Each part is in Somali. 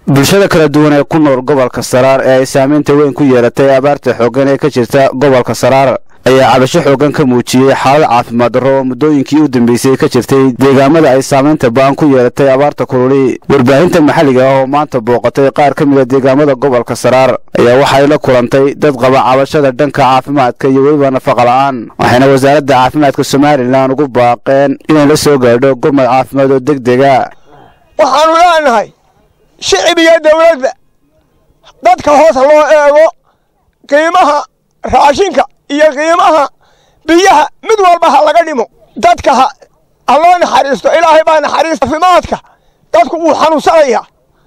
bulshada kala duwan ee ku nool gobolka saraar ee ay saamaynta weyn ku yeelatay abaarta xooggan ee ka jirta gobolka saraar ayaa cabasho xooggan ka muujiyey xaalad caafimaad darro oo muddooyinkii u dambeysay ka jirtay deegaamada ay saamaynta ba'an ku yeelatay abaarta kululi warbaahinta maxalliga ah oo maanta booqatay qaar ka mid a deegaamada gobolka saraar ayaa waxay la kulantay dad qaba cabashada dhanka caafimaadka iyo weliba nafaqa la'aan waxayna wasaaradda caafimaadka somalilan ugu baaqeen inay la soo gaadho gurmad caafimaad oo deg dega waxaanu leenahay shicib iyo dawladba dadka hoos loo eego qiimaha raashinka iyo qiimaha biyaha mid walba ha laga dhimo dadka ha loo naxariisto ilaahay baa naxariista caafimaadka dadku wuu xanuunsanaya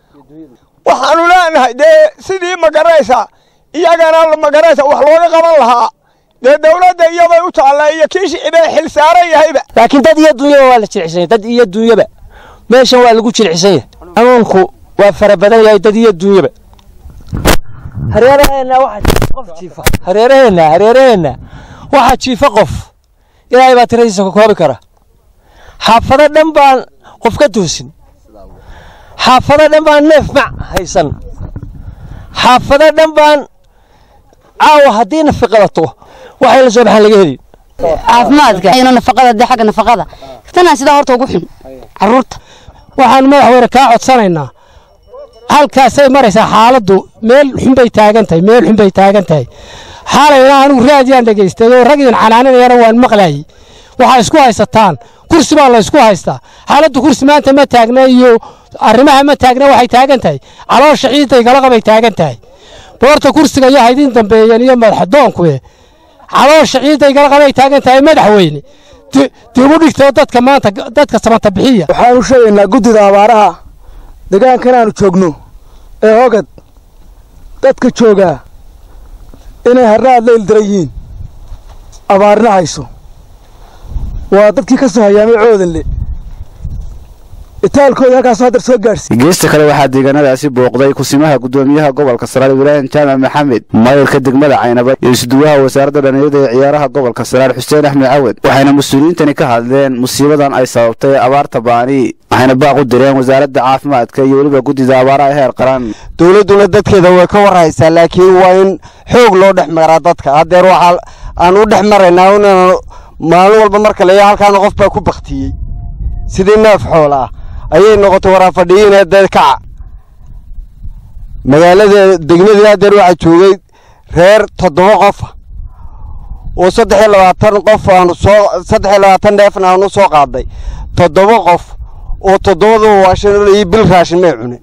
waxaanu leenahay dee sidii magaraysa iyagana magaraysa wax looga qaban lahaa dee dawladda iyabay u taalla iyo kii shicibee xil saaran yahayba laakiin dad iyo dunyaba waa la jilcisanya dad iyo dunyaba meeshan waa lagu jilcisan yahay xanuunku waa fara badan yahay dad iyo dunyaba hareeraheenna waxaa jiifa qof jiifa hareeraheenna hareeraheenna waxaa jiifa qof ilaahay baa tiradiisa ka koobi kara xaafado dhan baan qof ka toosin xaafado dhan baan neef mac haysan xaafado dhan baan caawa haddii nafiqadato waxay la soo baxaan laga heli caafimaadka ino nafaqada dee xagga nafaqada tanaa sidaa horta ugu xun caruurta waxaan madaxweyne kaa codsanaynaa halkaasay maraysaa xaaladdu meel xunbay taagan tahay meel xunbay taagan tahay xaalayna anigu raadiyaan dhegaystay oo rag idin canaaninayana waan maqlayay waxaa isku haysataan kursi baa la ysku haystaa xaaladdu kursi maanta ma taagna iyo arrimaha ma taagna waxay taagan tahay caloosha ciidday galaqabay taagan tahay boorta kursiga iyo haydin dambeeyeen iyo madaxdoonkuwe caloosha ciidday galaqabay taagan tahay madaxweyne dib u dhigtoo dadka maanta dadka samata bixiya waxaanu sheegaynaa guddida abaaraha deegaankan aanu joogno ee hogad dadka joogaa inay harraad la ildaran yihiin abaarna hayso waa dadkii ka soo hayaamay coodanle itaalkooda halkaasoo haddar soo gaadhsiiy geesta kale waxaa deegaanadaasi booqday kusimaha guddoomiyaha gobolka saraar ibraahim jaamac maxamed maayirka degmada caynaba iyo isuduwaha wasaaradda dhallinyarada ee ciyaaraha gobolka saraar xuseen axmed cawad waxayna mas-uuliyiintani ka hadleen musiibadan ay sababtay abaarta baani waxayna baaq u direen wasaaradda caafimaadka iyo weliba guddida abaaraha heer qaran dowladduna dadkeeda way ka warhaysaa laakiin waa in xoog loo dhex maraa dadka haddeer waxaa aan u dhex maraynaa inaan maalin walba marka leeya halkaana qof baa ku baktiyey sidii neef xool ah ayay noqotay waraafadhiyiinee dee kaca magaalada degmadii haddeer waxaa joogay reer toddoba qofa oo saddex iyo labaatan qof aanu soo saddex iyo labaatan neefna aanu soo qaaday toddoba qof oo toddobadaba waashan iyo bil raashin may cunin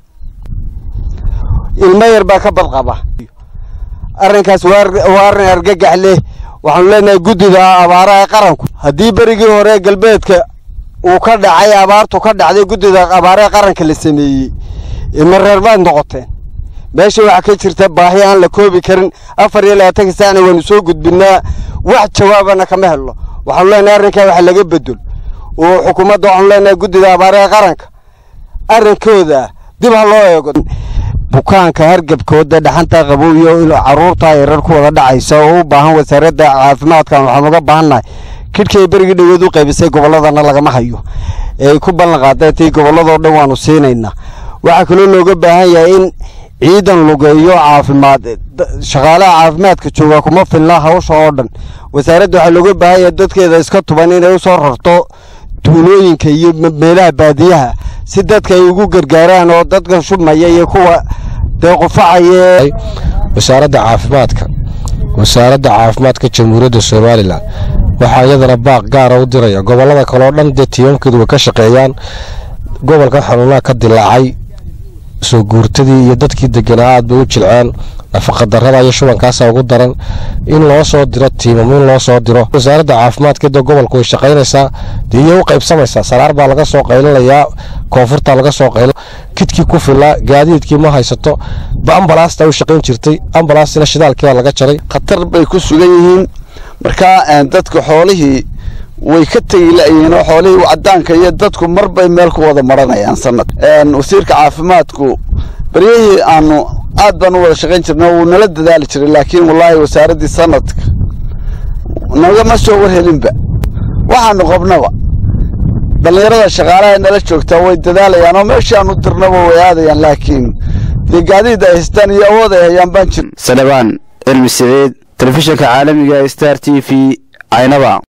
ilmo yar baa ka badqaba arrinkaas waa arrin argagax leh waxaanu leenahay guddida abaaraha qaranku haddii berigii hore galbeedka uu ka dhacay abaartu ka dhacday guddida abaaraha qaranka la sameeyey ilma reer baad noqoteen meesha waxaa ka jirta baahi aan la koobi karin afar iyo labaatanka saacna waanu soo gudbinaa wax jawaabana kama helno waxaanu leenahay arrinkaa wax laga bedel oo xukuumadda waxaanu leenahay guddida abaaraha qaranka arrinkooda dib ha loo eego bukaanka hargabkooda dhaxanta qabow iyo caruurta yarar ku wada dhacaysa oo u baahan wasaaradda caafimaadkan waxaan uga baahannahay kidhkay berigii dhoweed u qaybisay gobolladana lagama hayo ee ay ku ballan qaadeen tii gobolladoo dhan waanu siinaynaa waxaa kaloo looga baahan yahay in ciidan lugeeyo caafimaad shaqaalaha caafimaadka jooga kuma filna hawsha oo dhan wasaaradda waxaa looga baahan yahay dadkeeda iska tuban inay u soo rarto tuulooyinka iyo meelaha baadiyaha si dadka ay ugu gargaaraan oo dadkan shubmaya iyo kuwa dee qufacaya wasaaradda caafimaadka wasaaradda caafimaadka jamhuuriyadda somalilan waxaa iyadana baaq gaara u diraya gobollada kaleo dhan dee tiimamkeedu way ka shaqeeyaan gobolka xanuunaha ka dilaacay soo guurtadii iyo dadkii deganaa aad bay u jilceen nafaqadarrada iyo shubankaasaa ugu daran in loo soo diro tiimam in loo soo diro wasaaradda caafimaadkeeda gobolku way shaqaynaysaa dee iyo u qaybsamaysaa saraar baa laga soo qaylinayaa koonfurta laga soo qaylo kidkii ku filaa gaadiidkii ma haysato ambalaasta u shaqayn jirtay ambalaastina shidaalkiibaa laga jaray khatar bay ku sugan yihiin markaa dadka xoolihii way ka tegi la'yihiin oo xoolihii cadaanka iyo dadku mar bay meel ku wada maranayaan sanad wasiirka caafimaadku baryihii aanu aad baan u wada shaqayn jirna wuu nala dadaali jiray laakiin wallaahi wasaaraddii sanadka nagama soo warhelinba waxaanu qabnaba dhallinyarada shaqaalaha nala joogtaa way dadaalayaan oo meeshii aanu dirnaba way aadayaan laakiin dee gaadiid ay haystaan iyo awood ay hayaan baan jirin salebaan cilmi siciid telefishinka caalamiga star t v caynaba